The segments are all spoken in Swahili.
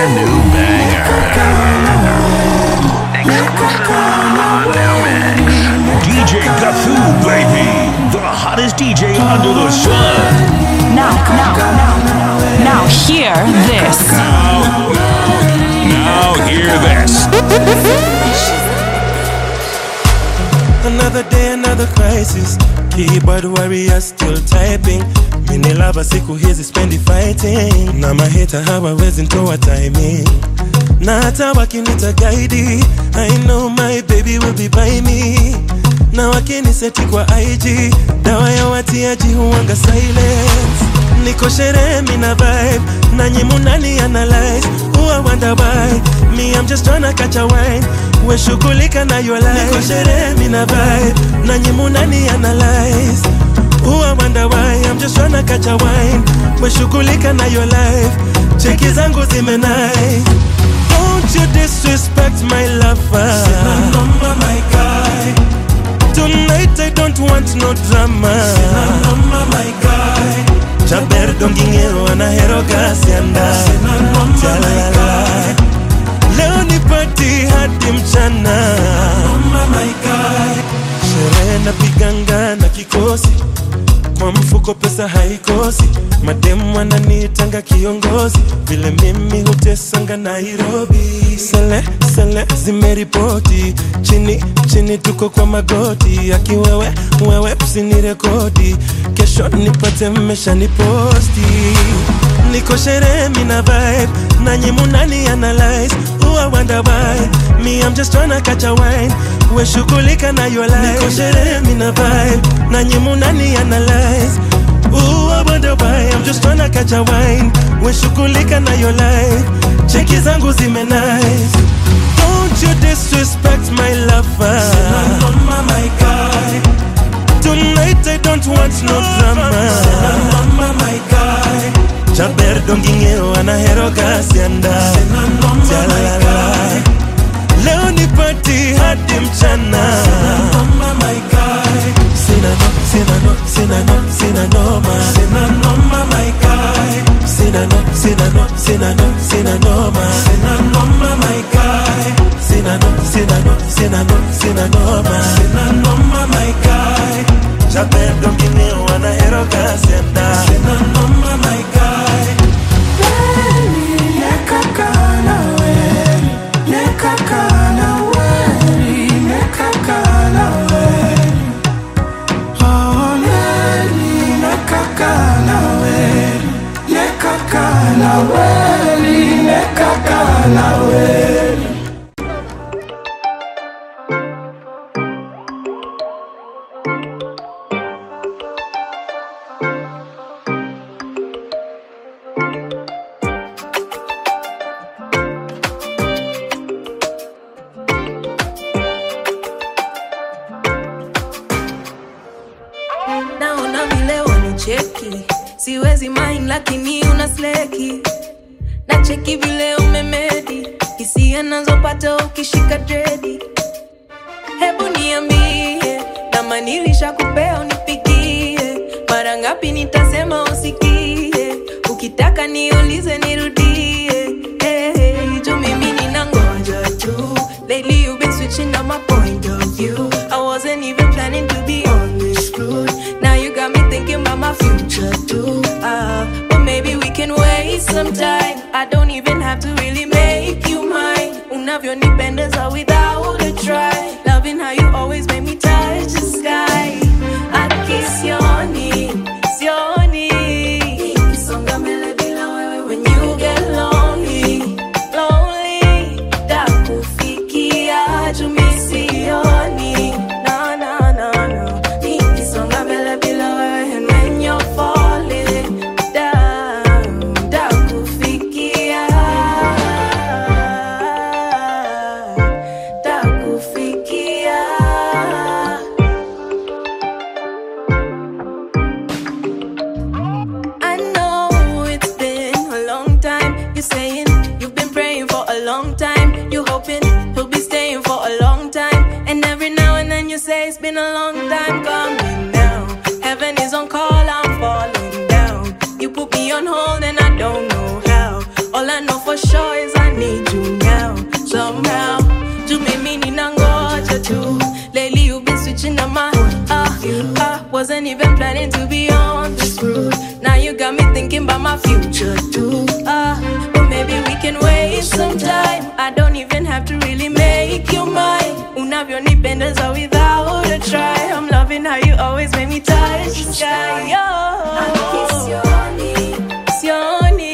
brand new banger. Exclusive on New Mix. DJ Gathu, baby. The hottest DJ under the sun. Now, now, now, now, hear this. Now hear this. Another day, another crisis. Keyboard warrior still typing. Mini lava siku hizi spendi fighting. Na maheta hawawezi ntoa timing. Na hata wakinita guide, I know my baby will be by me. Na wakiniseti kwa IG, dawa ya watiaji huwanga silence. Niko sherehe mina vibe, nanyi munani analyze. Huwa wonder why, me I'm just tryna catch a wine. We shughulika na your life. Niko sherehe mina vibe, nanyi munani analyze. Huwa wonder why, I'm just tryna catch a wine. We shughulika na your life. Cheki zangu zime nice. Don't you disrespect my lover. Sina number, my guy. Tonight I don't want no drama. Sina number, my guy. Chaber dongingero anahero kasi anda. Sina number, my guy. Leo ni party hadi mchana. Number, my guy. Sherehe napiganga na kikosi kwa mfuko pesa haikosi, mademu wananiitanga kiongozi, vile mimi hutesanga Nairobi. Sele sele zimeripoti chini chini, tuko kwa magoti, akiwewe wewe usinirekodi, kesho nipate mmesha niposti niko sherehe mina vibe nanyi munani analyze huwa wonder why me I'm just tryna catch a wine we shughulika na your life niko sherehe mina vibe nanyi munani analyze huwa wonder why I'm just tryna catch a wine we shughulika na your life cheki zangu zime nice don't you disrespect my lover Sina noma, my guy Tonight I don't want no drama Sina noma, my guy Chaber dongingeo anahero kasi anda Sina noma, my guy Leo ni party hadi mchana Sina noma, my guy Sina no, sina no, sina no, sina noma Sina noma, my guy Sina no, sina no, sina no, sina noma Sina noma, my guy Sina no, sina no, sina no, sina noma Sina noma, my guy Chaber dongingeo anahero kasi anda Sina noma, my guy naona vile wanicheki siwezi main lakini una sleki na cheki vile umemedi hisia nazopata ukishika dredi hebu niambie kama nilisha kupea unipigie mara ngapi nitasema usikie ukitaka niulize nirudie hey, hey, juu mimi ninangoja tu lately you've been switching up my point of view i wasn't even planning to be on this road now you got me thinking about my future too uh, but maybe we can waste some time i don't even have to really make you mine unavyonipendeza without a try loving how you always make me touch the sky akisioni sioni Nikisonga mbele bila wewe when you get lonely lonely takufikia juu mi sioni no, no, no, no. Nikisonga mbele bila wewe and when you're falling down takufikia takufikia I know it's been a long time. You're saying you've been praying for a long time. You're hoping he'll be staying for a long time. And every now and then you say it's been a long time coming now. Heaven is on call, I'm falling down. You put me on hold and I don't know how. All I know for sure choice. I need you now, somehow. To mimi ninangoja tu. Lately you've been switching up my ah ah. Wasn't even planning to be on this route. Now you got me thinking about my future too. Ah, but maybe we can waste some time. I don't even have to really make you mine. Unavyonipendeza without a try. I'm loving how you always make me touch the sky. Yo. Sioni.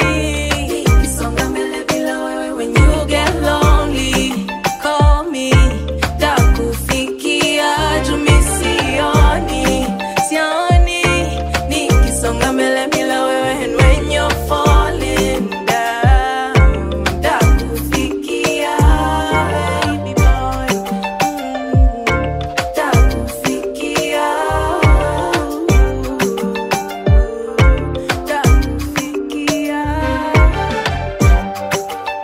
When you get lonely, call me. Takufikia juu mi sioni. Sioni. Nikisonga mbele bila wewe and when you're falling down. Takufikia, baby boy. Mm. Takufikia. Takufikia.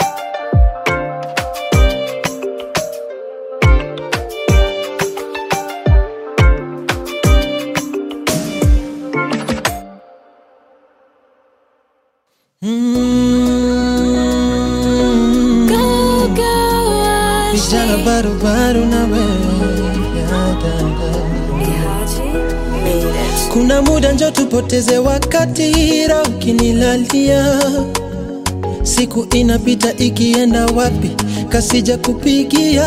Vijana barubaru na wewe kuna muda njo tupoteze wakati ra ukinilalia siku inapita ikienda wapi kasija kupigia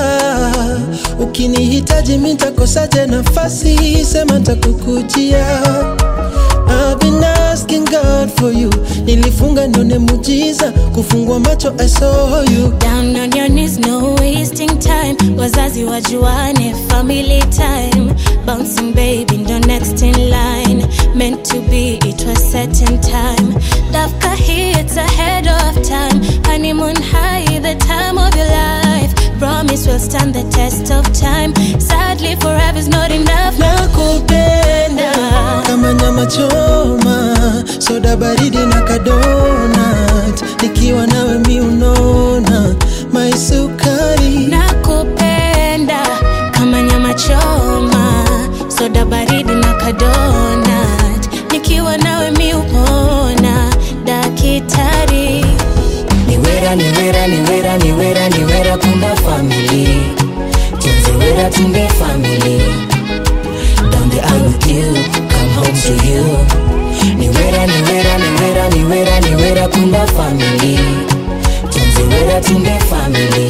ukinihitaji mitakosaje nafasi sema takukujia I've been asking God for you nilifunga nione mujiza kufungua macho I saw you Down on your knees, no wasting time. Wazazi wajuane, family time. Bouncing baby, ndo next in line. Meant to be, it was set in time. Dafka here, it's ahead of time. Honeymoon high, the time of your life. Promise will stand the test of time. Sadly, forever's not enough. nakupenda kama nyama choma soda baridi na kadonat nikiwa nawe mi unona maisukari nakupenda kama nyama choma soda baridi na kadonat nikiwa nawe mi upona dakitari niwera niwera niwera niwera niwera kumba family tunziwera tumbe family down the aisle with you come home to you niwera niwera niwera niwera niwera kumba family tunziwera tumbe family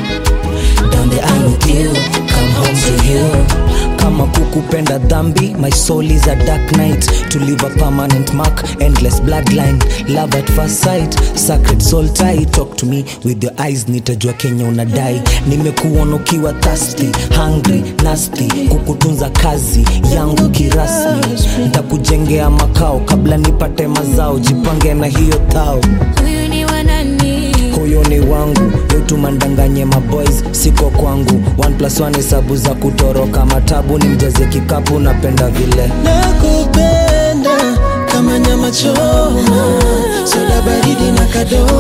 down the aisle with you come home to you kama kukupenda dhambi my soul is a dark night to leave a permanent mark endless bloodline love at first sight sacred soul tie talk to me with your eyes nitajua kenya unadai nimekuona ukiwa thirsty hungry nasty kukutunza kazi yangu kirasmi ntakujengea makao kabla nipate mazao jipange na hiyo thao huyu ni wanani huyo ni wangu yotumandanganye maboys siko kwangu one plus one hesabu za kutoroka matabu ni mjaze kikapu napenda vile nakupenda kama nyama choma soda baridi na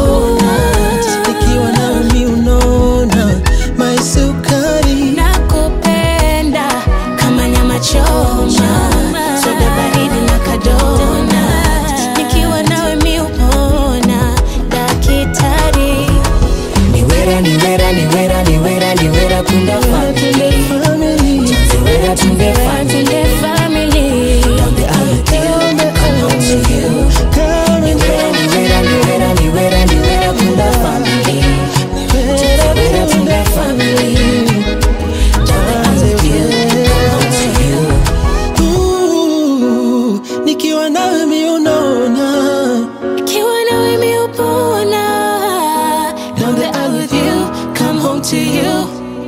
kadonat nikiwa nawe mi unona maisukari nakupenda kama nyama choma soda baridi na kadonat nikiwa nawe mi upona dakitari niwera niwera niwera niwera niwera kunda family family niwera tumbe family Tunde family down the aisle with you come home to you Coming niwera niwera niwera niwera niwera kunda family niwera tumbe family down the aisle with you come home to you Ooh, nikiwa nawe mi unona Kiwa nawe mi upona down the aisle with you Come home to you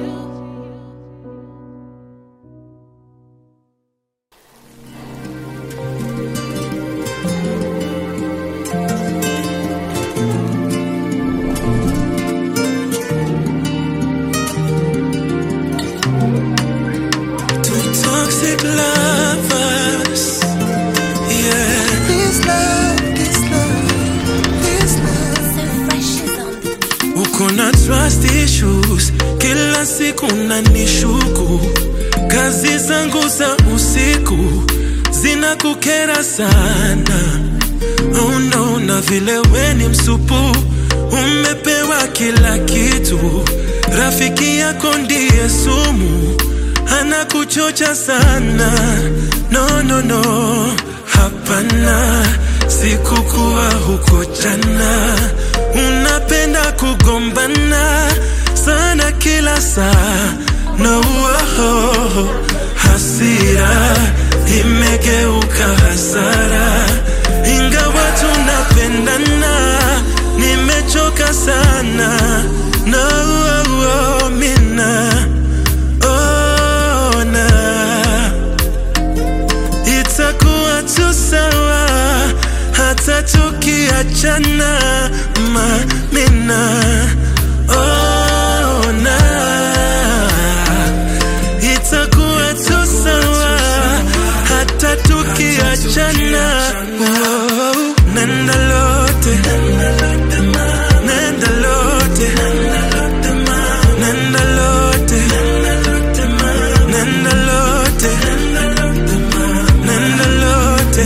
Two toxic lovers. Yeah. This love, this love, this love. Uko na trust issues, kila siku nanishuku. Kazi zangu za usiku zinakukera sana. Oh no, na vile we ni msupu umepewa kila kitu rafiki yako ndiye sumu anakuchocha sana no, no, no. hapana sikukuwa huko jana unapenda kugombana sana kila saa no, oh, hasira imegeuka hasara ingawa tunapendana nimechoka sana no, oh, oh, mina ona itakuwa tu sawa hata tukiachana mamina ona itakuwa tu sawa hata tukiachana oh, nenda lote nenda lote nenda lote nenda lote nenda lote nenda lote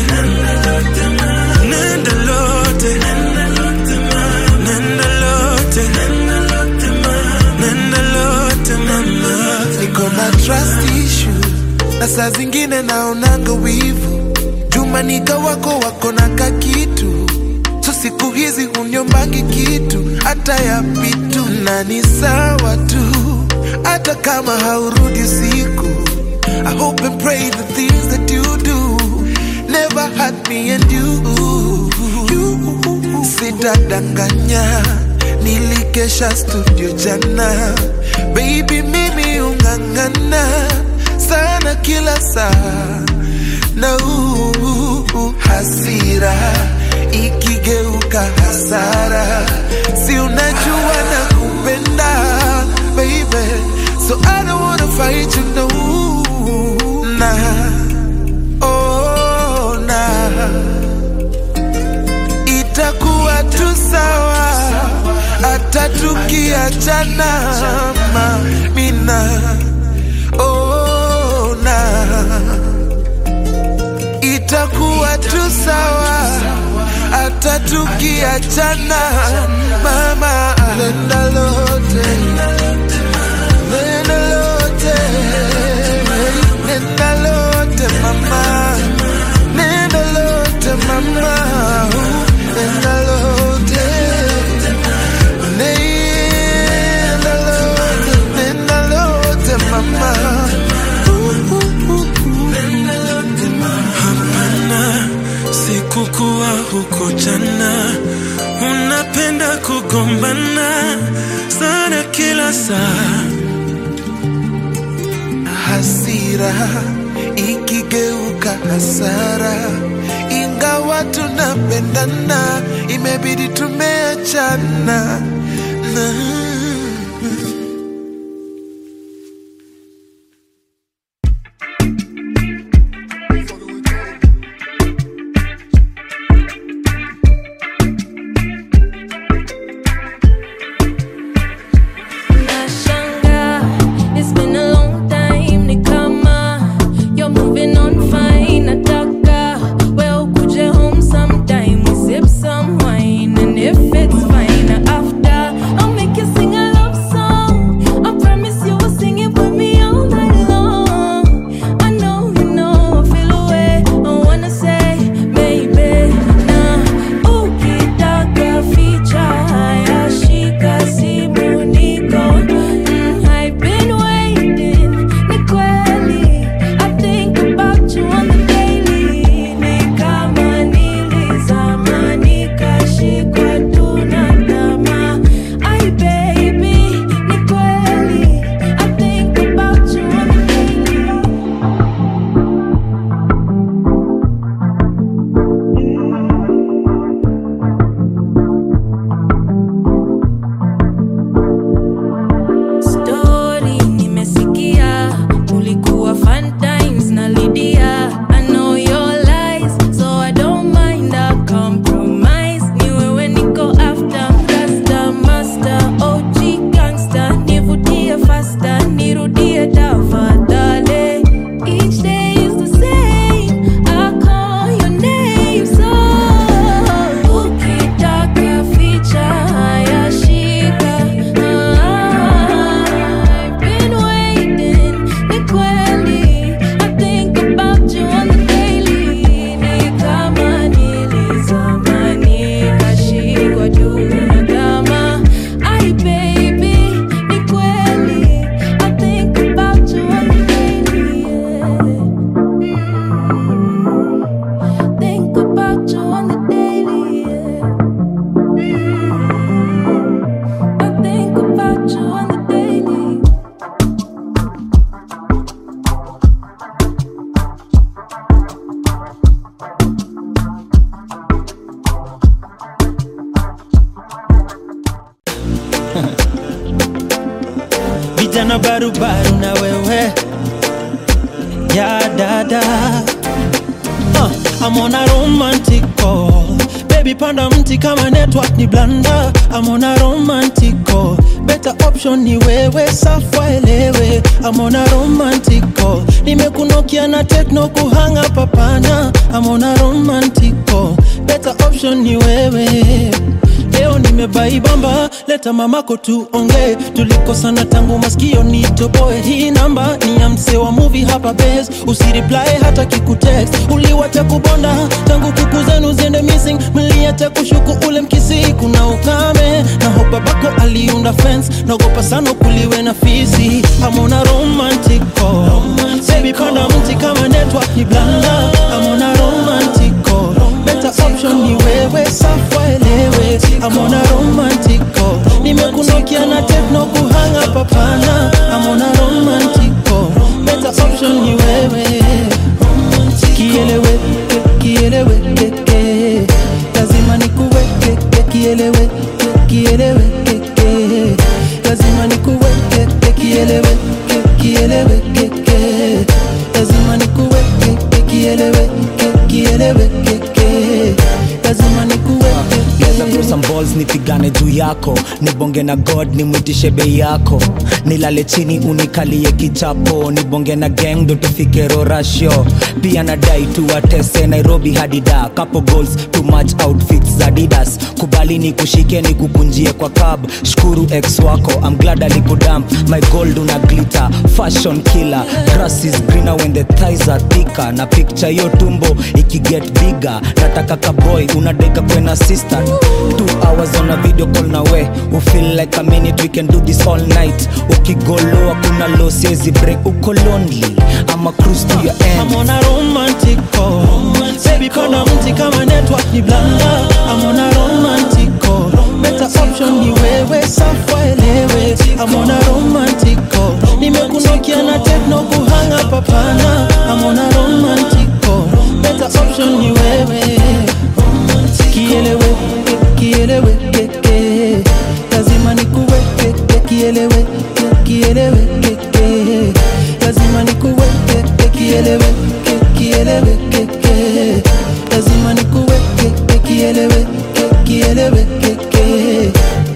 nenda lote mama niko na trust issue na saa zingine naonanga wivu jumanika wako wako na kakitu so siku hizi hunyombangi kitu hata ya pitu na ni sawa tu hata kama haurudi usiku I hope and pray the things that you do never hurt me and you, you. Sitadanganya, nilikesha studio jana, baby mimi ungangana sana kila saa na uh, hasira ikigeuka hasara, si unajua na kupenda baby, so I don't wanna fight you no na oh na itakuwa tu sawa hata tukiachana mamina oh na itakuwa tu sawa hata tukiachana mama nenda lote nenda lote nenda lote mama nenda lote mama nenda lote nenda lote nenda lote mama hapana sikukuwa huko jana unapenda kugombana sana kila saa hasira ikigeuka hasara, ingawa tunapendana, imebidi tumeachana na Nashanga, it's been a long time ni kama you're moving on fine nataka well kuje home sometime we sip some wine and if it's fine after I'll make you sing tena barubaru na wewe ya dada uh, I'm on a romantic call baby panda mti kama network ni blanda I'm on a romantic call better option ni wewe safa elewe I'm on a romantic call nimekunokia na tekno kuhanga papana I'm on a romantic call better option ni wewe leo nimebaibamba leta mamako tuongee tulikosana tangu maskio nitoboe hii namba ni ya msee wa movie hapa bes usiriply hata kikutext uliwacha kubonda tangu kuku zenu ziende missing mliacha kushuku ule mkisi kuna ukame na hopa bako aliunda fence naogopa sana kuliwe na fisi amona romantic call baby panda mti kama network ni blanda amona romantic call better option ni wewe safa elewe amona romantic call nimekunokia na tekno kuhanga papana amona romantic call better option ni wewe kielewe kielewe keke lazima nikuweke kielewe kielewe keke lazima nikuweke kielewe kielewe keke lazima nikuweke kielewe kielewe keke lazima nikuweke Leza throw some balls nipigane juu yako nibonge na god nimwitishe bei yako nilale chini unikalie kichapo nibonge na gang ndo tufike rorasho pia nadai tuwatese nairobi hadida couple goals too much outfits za didas kubali ni kushike ni kukunjie kwa cab shukuru ex wako I'm glad alikudamp my gold una glitter fashion killer grass is greener when the thighs are thicker na picture yo tumbo ikiget bigger nataka kaboy unadeka kwena sister two hours on a video call na we u feel like a minute we can do this all night ukigoloa kuna lo siezi break uko lonely ama cruise to your end I'm on a romantic call Baby panda mti kama network ni blanda I'm on a romantic call Better option ni wewe safa elewe I'm on a romantic call Nimekunokia na tekno kuhanga papana I'm on a romantic call Better option ni wewe Kielewe, kielewe, keke Lazima nikuweke, kielewe, kielewe, keke Lazima nikuweke, kielewe, kielewe, keke Lazima nikuweke, kielewe, kielewe, keke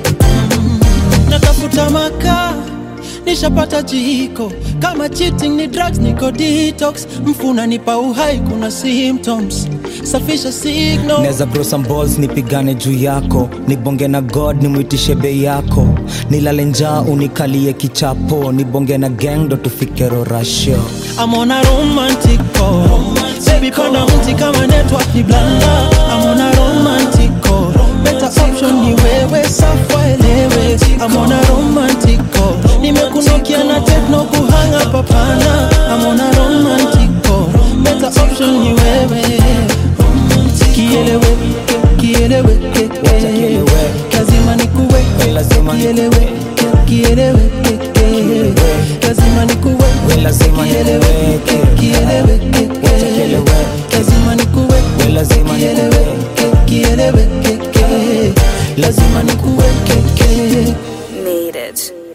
Natafuta makaa nishapata jiko kama cheating ni drugs niko detox mfuna nipa uhai kuna symptoms safisha signal neza grow some balls nipigane juu yako nibonge na god nimwitishe bei yako nilale njaa unikalie kichapo nibonge na gang ndo tufike rorasho I'm on a romantic call Baby panda mti kama network ni blanda I'm on a romantic call Better option ni wewe safa elewe I'm on a romantic call Nimekunokia na tekno kuhanga papana I'm on a romantic call Better option ni wewe Kielewe, kielewe, keke Lazima nikuweke, Lazima kielewe, kielewe, keke Lazima nikuweke, lazima kielewe, kielewe, keke Lazima nikuweke, lazima kielewe, kielewe, keke Lazima nikuweke, keke Needed.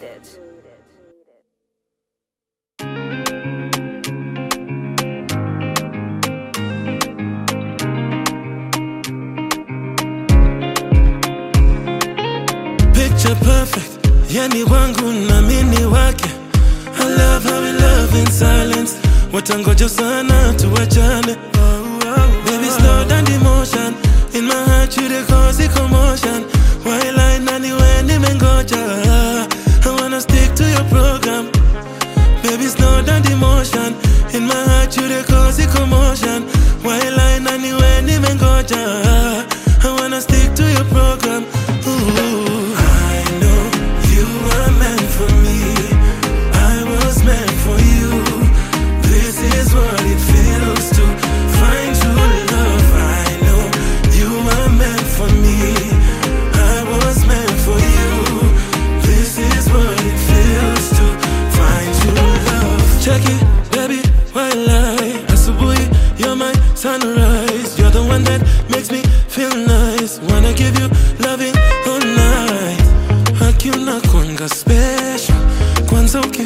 picture perfect yani wangu na mini wake I love how we love in silence watangoja sana tuwachane baby slow down the motion in my heart you the cause the commotion while I nani when nimengoja I wanna stick to your program baby slow down the motion in my heart you the cause the commotion while I nani when nimengoja I wanna stick to your program Ooh. I know you were meant for me I was meant for you This is what it feels to find true love I know you were meant for me I was meant for you This is what it feels to find true love Check it, baby, while I Asubuhi, you're my sunrise You're the one that makes me feel nice Wanna give you loving all night Haki unakwanga special Kwanza uki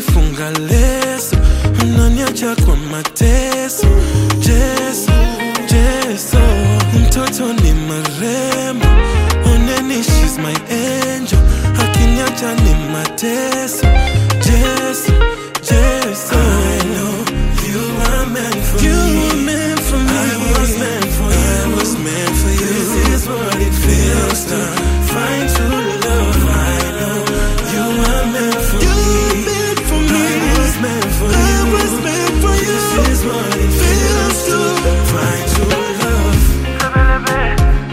bila leso unaniacha kwa mateso jeso jeso mtoto ni marembo oneni shes my angel akiniacha ni mateso jeso jeso I know you are meant for you me. Were meant for me. I was meant for you. I was meant for you. This is what it feels to find true love. I know you are meant for you me. Meant for me. I was meant for you. I was meant for you. This is what it feels to find true love.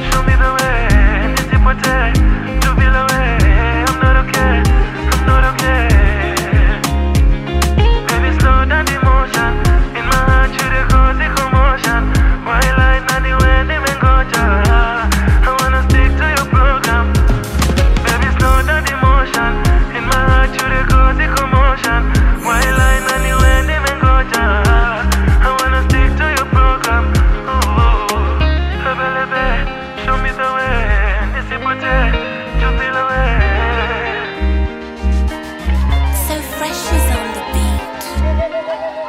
So fresh is on the beat.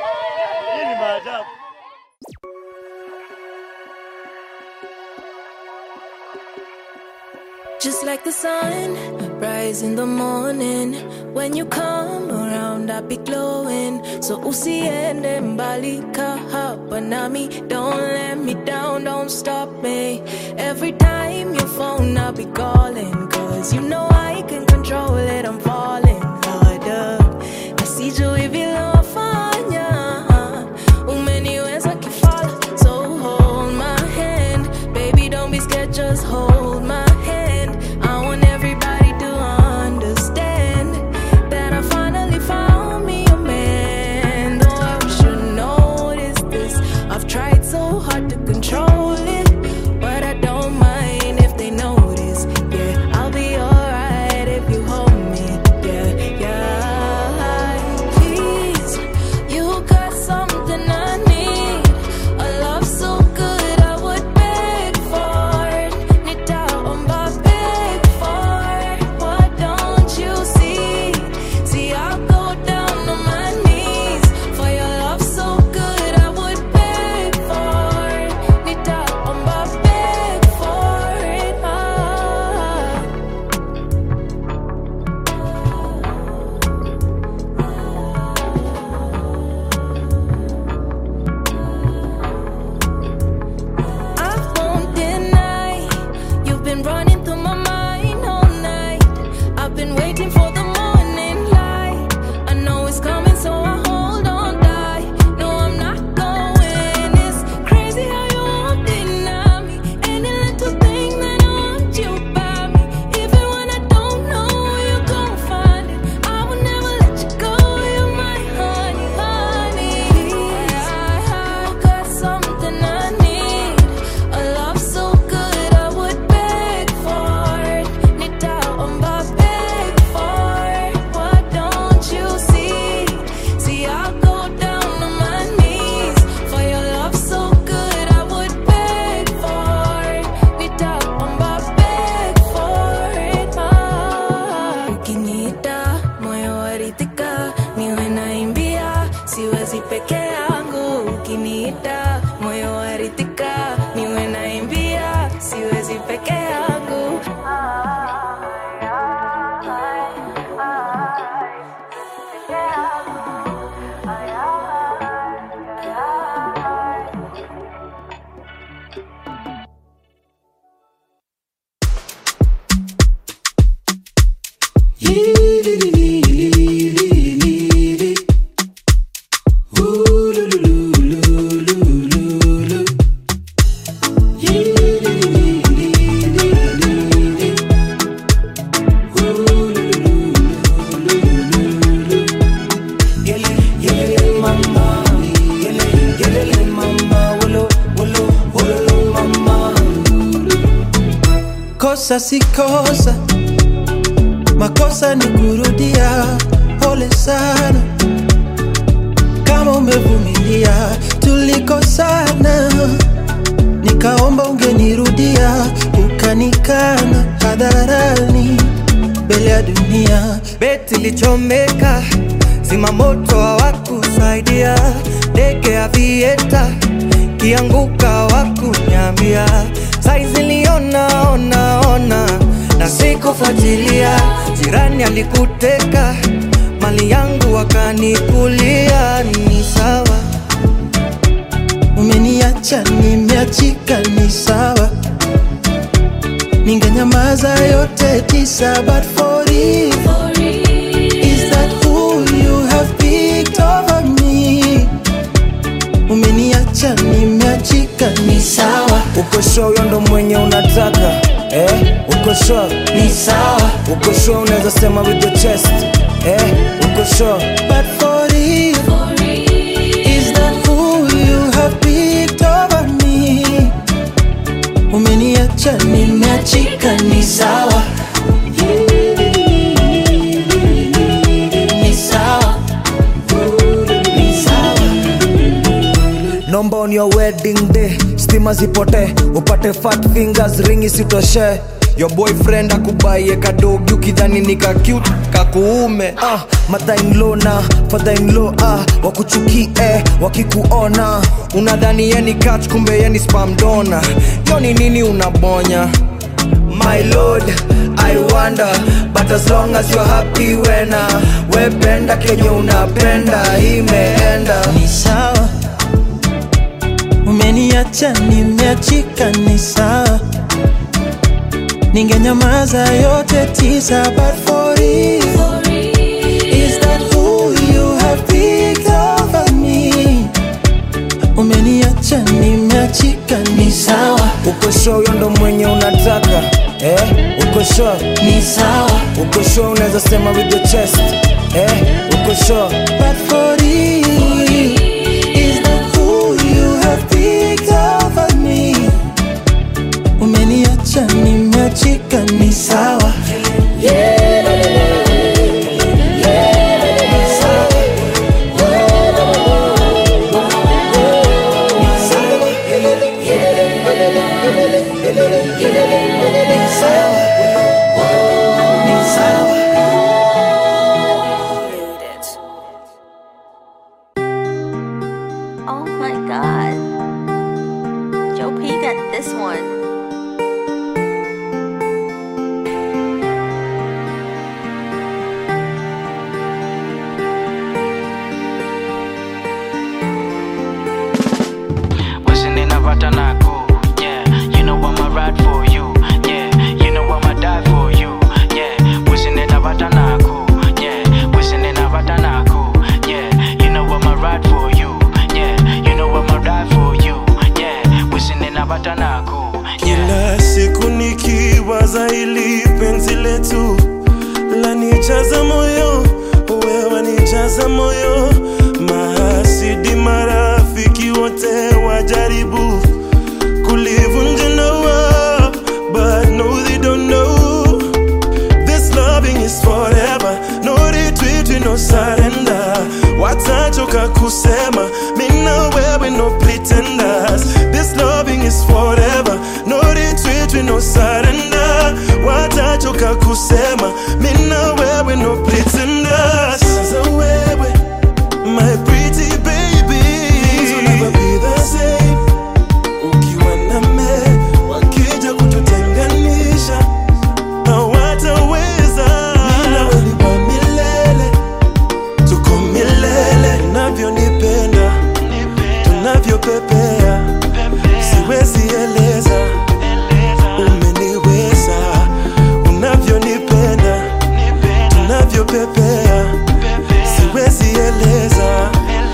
Just like the sun, rise in the morning. When you come around, I be glowing. So usiende mbali ka hapa nami. Don't let me down, don't stop me. Every time you phone, I be calling. Cause you know I can control it, I'm falling harder. Nasiju hivi lofanya. Umeniweza kifala, so hold my hand. Baby, don't be scared, just hold my hand. I want everybody to understand that I finally found me a man. Though I should notice this, I've tried so hard to control it, but I don't mind if they notice. Yeah, I'll be alright if you hold me. Yeah, yeah. Please, you got something I need. A love so good I would beg for it. Nitaomba beg for it. Why don't you see? See, I'll go down on my knees for your love so good I would beg for it. Nitaomba beg for it. Ah. I won't deny you've been running through my mind all night. I've been waiting for the morning light. I know it's coming, so I hold on tight. No, I'm not going. It's crazy how you won't deny me. Any little thing that I want you by me. Even when I don't know you're gonna find it, I will never let you go. You're my honey, honey. I got something I need. A love so good I would beg for it. Nitaomba beg for it. Why don't you see? See, I'll go down on my knees for your love so good I would beg for it. Nitaomba beg for it. Ah. Ukiniita moyo waridhika, niwe naimbia, siwezi peke yangu. Ukiniita moyo waridhika, niwe naimbia, siwezi peke yangu. kosa si kosa, makosa ni kurudia. Pole sana kama umevumilia, tulikosana, nikaomba ungenirudia, ukanikana hadharani mbele ya dunia. beti lichomeka zimamoto hawakusaidia ndege ya vieta kianguka wakunyambia saizi liona ona ona na sikufuatilia jirani alikuteka mali yangu wakanikulia ni sawa umeniacha nimeachika ni sawa ningenyamaza yote tisa but for it is that who you have picked over me umeniacha nimeachika ni sawa uko sure huyo ndo mwenye unataka eh? uko sure ni sawa uko sure unaweza sema with your chest eh? uko sure but for it is that who you have picked over me umeniacha nimeachika ni sawa ni sawa ni sawa nomba on your wedding day stima zipote upate fat fingers ringi sitoshe your boyfriend akubaie kadogi ukidhani ni ka cute kakuume ah, mother-in-law na father-in-law ah, wakuchukie wakikuona unadhani yeni catch kumbe yeni spam dona yo ni nini unabonya my lord i wonder but as long as you're happy wena wependa kenye unapenda imeenda ni sawa umeniacha nimeachika ni sawa ningenyamaza yote tisa but for it is that who you have picked over me umeniacha nimeachika ni sawa uko sure huyo ndo mwenye unataka eh? uko sure ni sawa uko sure unaweza sema with your chest eh? uko sure but for it is that who you have picked over me umeniacha nimeachika ni sawa Oh my god. Joe P got this one. Wasn't in a Vatanako, yeah. You know I'ma ride for you, yeah. You know I'ma die for you, yeah. Wasn't in a Vatanako, yeah. Wasn't in a Vatanako, yeah. You know I'ma ride for you, yeah. You know I'ma die for you, yeah. Wasn't in a Vatanako, yeah. kila siku nikiwaza ili penzi letu lanijaza moyo wewe nijaza moyo mahasidi marafiki wote wajaribu kulivunja ndoa but no they don't know this loving is forever no retreat no surrender watachoka kusema mina wewe no pretenders this loving is forever no retreat no surrender watachoka kusema mina wewe no pretenders Sasa wewe my pretty baby things will never be the same ukiwa name wakija kututenganisha hawataweza Mimi wewe ni wa milele tuko milele unavyonipenda tunavyopepea siwezi eleza umeniweza unavyonipenda tunavyopepea siwezi eleza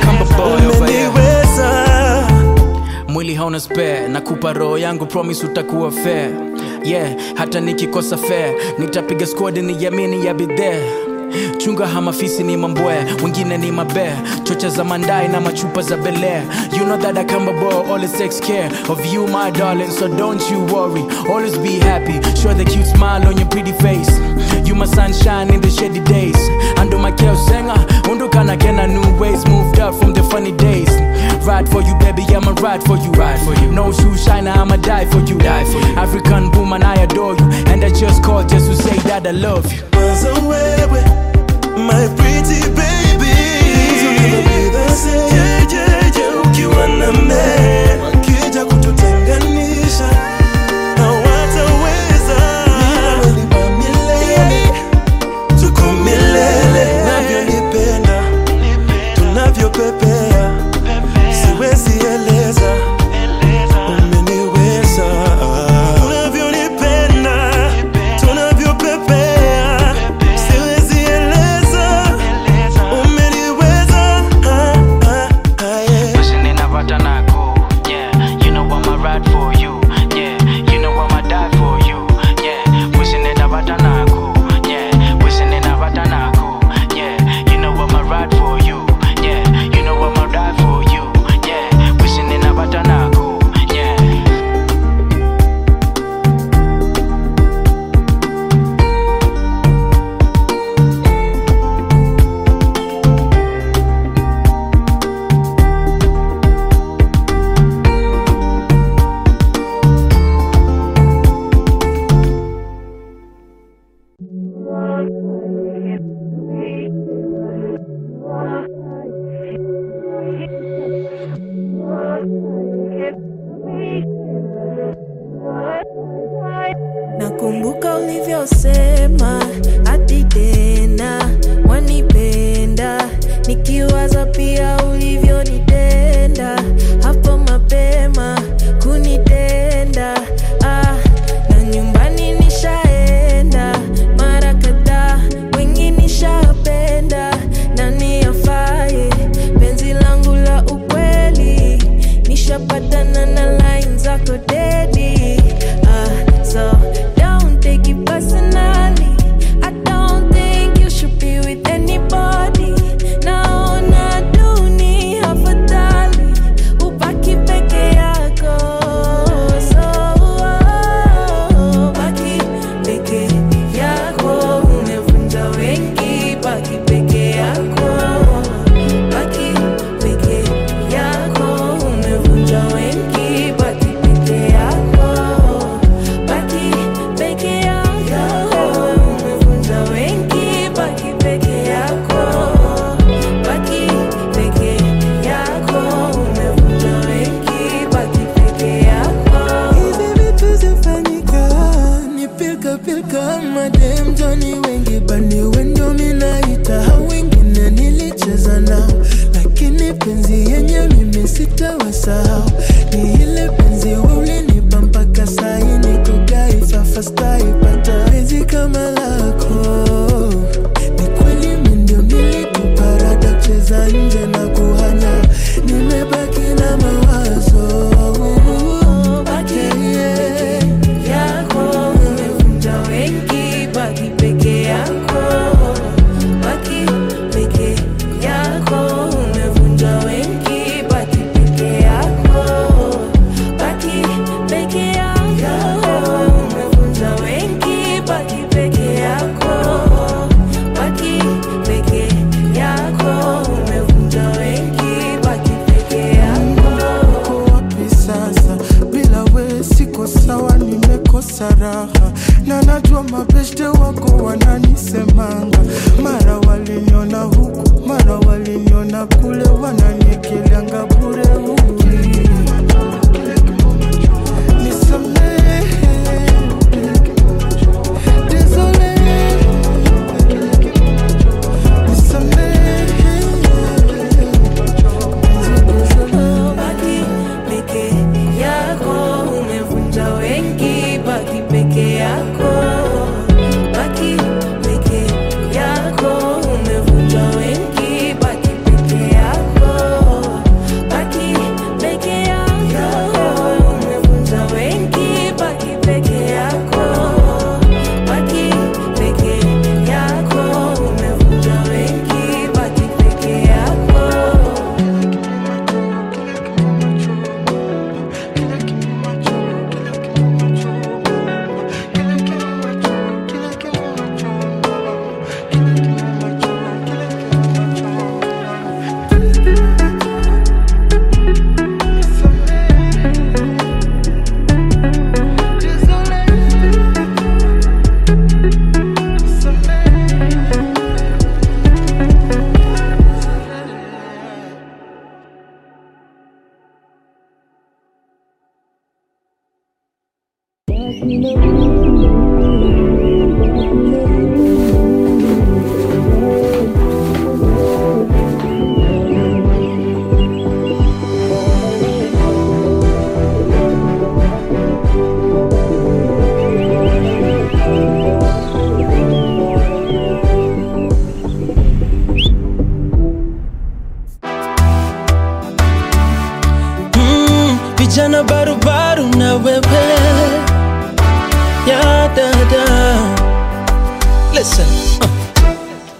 umeniweza mwili hauna spare nakupa roho yangu promise utakuwa fair yeah hata nikikosa fair nitapiga squad ni yamini ya be there chunga hamafisi ni mambwea wengine ni mabea chocha za mandai na machupa za belea you know that i come aboard always takes care of you my darling so don't you worry always be happy show the cute smile on your pretty face you my sunshine in the shady days ando makeo senga undukana kena new ways moved up from the funny days ride for you baby i'ma ride for you ride for you no shoe shiner i'ma die for you die for you african woman i adore you and i just called just to say that i love you Kwanza wewe my pretty baby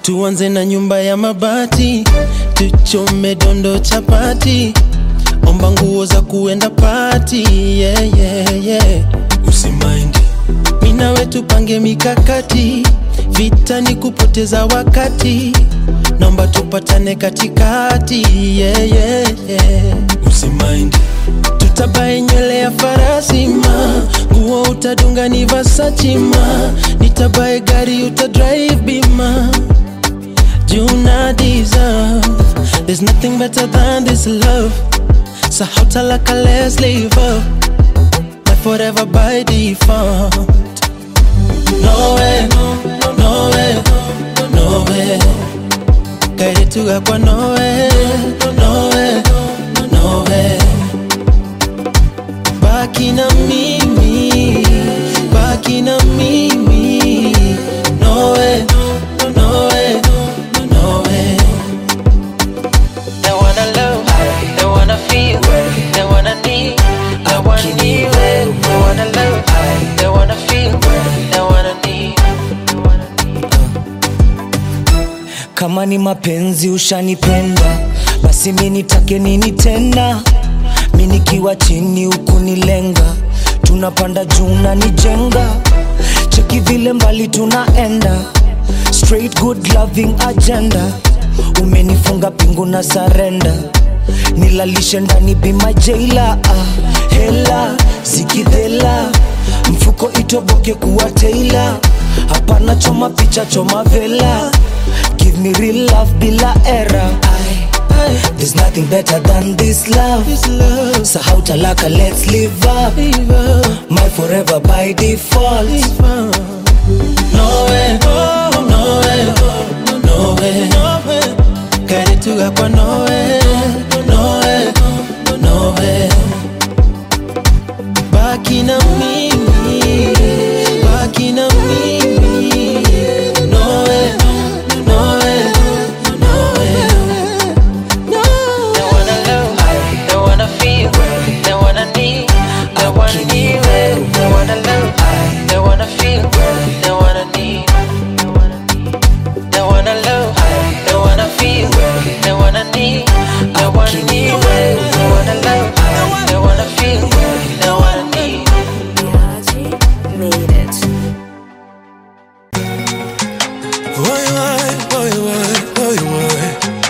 tuanze na nyumba ya mabati tuchome dondo chapati omba nguo za kuenda pati yeah, yeah, yeah. usimaindi minawe tupange mikakati vita ni kupoteza wakati naomba tupatane katikati yeah, yeah, yeah. usimaindi tutabae nywele ya farasi ma nguo utadunga ni Versace ma nitabae gari utadrive bima juna deserve there's nothing better than this love so how talaka let's live up my forever by default no way no way no way kairetuga kwa no way no way no way baki na mimi baki na mimi no way no way no way They wanna love, they wanna feel, they wanna need, they wanna need, they wanna love, they wanna feel, they wanna need. kama ni mapenzi ushanipenda basi mi nitake nini tena mi nikiwa chini hukunilenga tunapanda juu nanijenga cheki vile mbali tunaenda straight good loving agenda umenifunga pingu na sarenda nilalishe ndani bima jeila ah, hela zikidhela mfuko itoboke kuwa teila hapana choma picha choma vela give me real love bila era There's nothing better than this love. This love. So how talaka, let's live up. My forever by default. no way no way no way kairetuga kwa no way no way no way baki na mimi baki na mimi no way no way no way They wanna love, they wanna feel, they wanna need, they wanna need, they wanna love, they wanna feel, they wanna need. They wanna love, they wanna feel, they wanna need, they wanna need, they wanna love, they wanna feel, they wanna need. Made it. Oi, oi, oi, oi, oi, oi.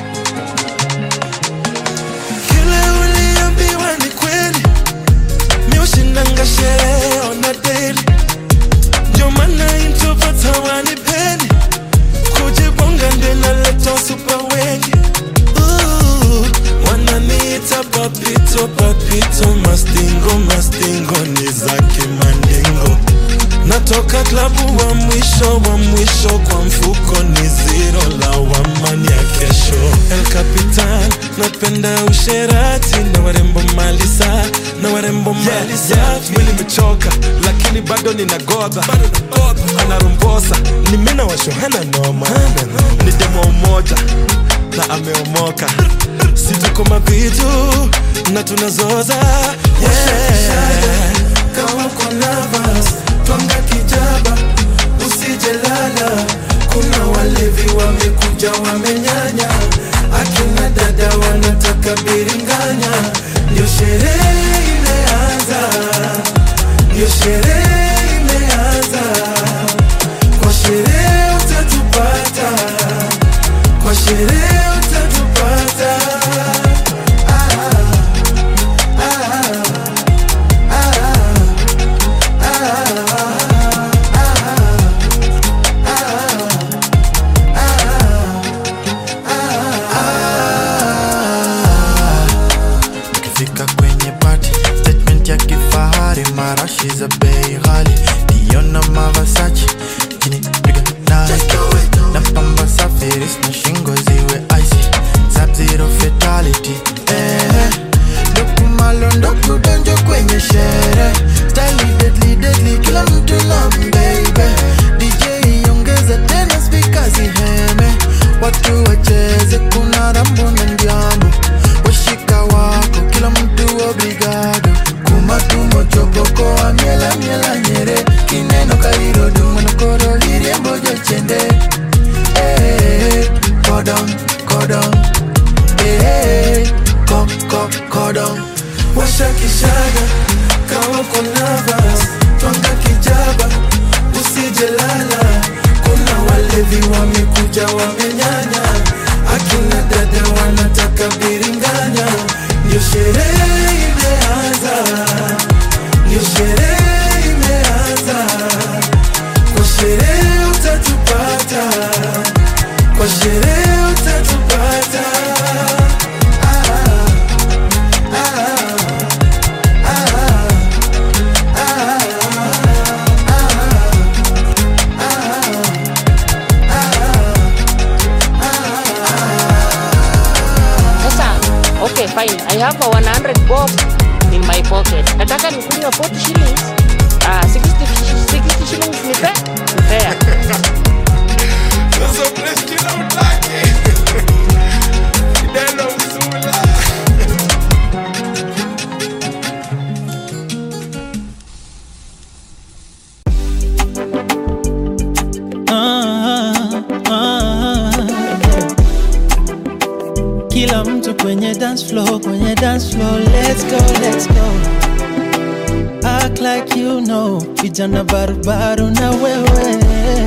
Kile uliambiwa ni kweli, mi ushindanga sherehe ona daily. Ndio maana introvert hawanipendi, kujibonga ndio inaleta super wengi. Ooh, wananiita papito papito, mastingo mastingo ni zake mandingo natoka klabu wa mwisho wa mwisho kwa mfuko ni ziro la wamani ya kesho el capitan napenda usherati na warembo malisa na warembo malisa yeah, mwili mechoka lakini bado nina godha anarumbosa ni mina washohana noma ni demo umoja na ameomoka si tuko mavitu na tunazoza yeah. kama uko nervous twanga kijaba usijelala kuna walevi wamekuja wamenyanya akina dada wanataka biringanya ndio sherehe imeanza ndio sherehe imeanza kwa sherehe utatupata kwa sherehe utatupata ukifika kwenye party statement ya kifahari marashi za bei ghali cordon eh, ko, ko, cordon washa kishada kama kuna vas twanga kijaba usijelala kuna walevi wamekuja wamenyanya akina dada wanataka biringanya ndio sherehe imeanza ndio sherehe imeanza kwa sherehe utatupata kwa sherehe utatupata Sasa, okay fine. I have a 100 bob in my pocket. Nataka nikunywa 40 shillings. Ah, 60, 60 shillings ni fair? Ni fair. Sasa mnasikia utake Neno msula Ah, ah, kila mtu kwenye dance floor, kwenye dance floor, let's go, let's go. Act like you know, vijana barubaru na wewe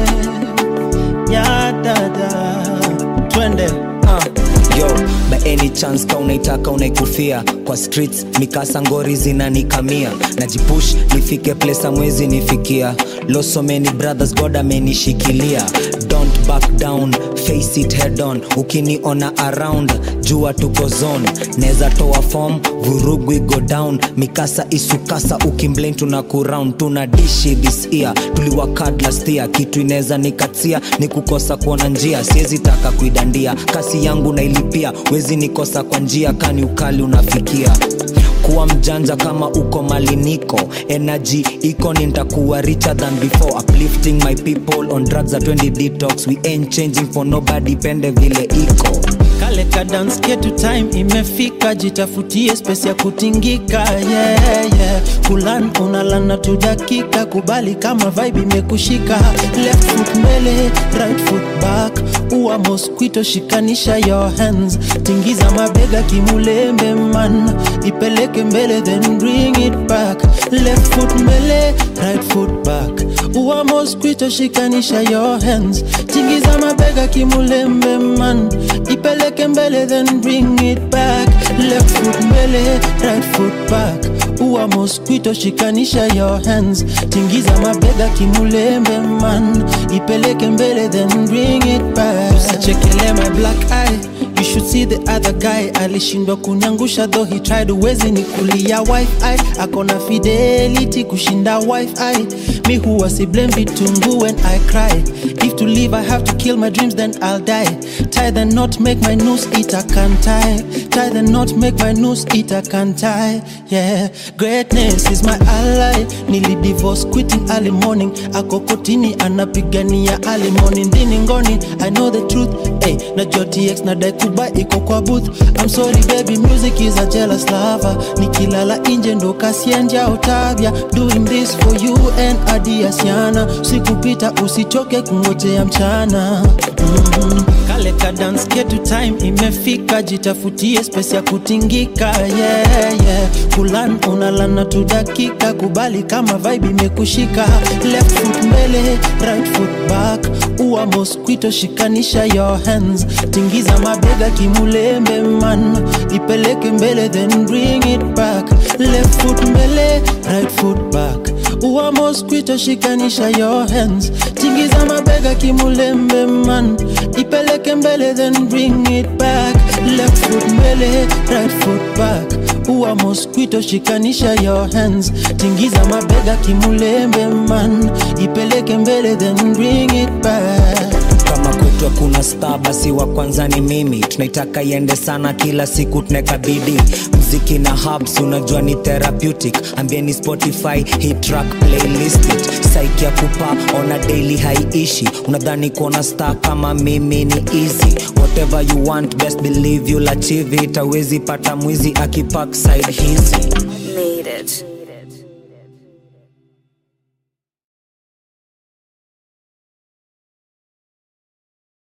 ya dada, twende uh. yo by any chance ka unaitaka unaikufia kwa streets mikasa ngori zinanikamia najipush nifike place amwezi nifikia losomeni brothers god amenishikilia don't back down face it head on ukiniona around jua tuko zone neza toa form vurugu go down mikasa isukasa ukimblame tuna kuround tuna dishi this year tuliwakad last year kitu inaweza nikatia ni kukosa kuona njia siwezi taka kuidandia kasi yangu nailipia wezi nikosa kwa njia kani ukali unafikia kuwa mjanja kama uko maliniko energy iko nitakuwa richer than before uplifting my people on drugs at 20 detox we ain't changing for nobody pende vile iko kale ka dance ketu time imefika jitafutie space ya kutingika yeah, yeah. kulan unalana tu dakika kubali kama vibe imekushika left foot mbele right foot back uwa mosquito shikanisha your hands tingiza mabega kimulembe man ipeleke mbele then bring it back left foot mbele right foot back uwa mosquito shikanisha your hands tingiza mabega kimulembe man ipeleke mbele then bring it back left foot mbele right foot back uwa mosquito shikanisha your hands tingiza mabega kimulembe man ipeleke mbele then bring it back usichekele my black eye You should see the other guy alishindwa kunyangusha though he tried uwezi ni kulia wifi akona fidelity kushinda wifi mi huwa si blame vitungu when I cry if to live I have to kill my dreams then I'll die tie the knot make my noose it I can't tie tie the knot make my noose it I can't tie yeah greatness is my ally nili divorce quitting early morning ako kotini anapigania early morning ndini ngoni I know the truth hey, na JTX na dai kuba iko kwa booth I'm sorry baby music is a jealous lover nikilala nje ndo kasienja otavya doing this for you and adiasiana sikupita usichoke kungojea mchana mm-hmm. kale ka dance ketu time imefika jitafutie space ya kutingika yeah, yeah. kulan unalana tu dakika kubali kama vibe imekushika left foot mbele right foot back uwa mosquito shikanisha your hands tingiza mabega kimulembe man ipeleke mbele then bring it back left foot mbele right foot back uwa mosquito shikanisha your hands tingiza mabega kimulembe man ipeleke mbele then bring it back left foot mbele right foot back uwa mosquito shikanisha your hands tingiza mabega kimulembe man ipeleke mbele then bring it back kama kwetu hakuna star basi wa kwanza ni mimi tunaitaka iende sana kila siku tunekabidi mziki na hubs unajua ni therapeutic ambieni spotify hii track playlist it saiki ya kupa ona daily haiishi unadhani kuona star kama mimi ni easy whatever you want best believe you'll achieve it awezi pata mwizi akipak side hizi Made it.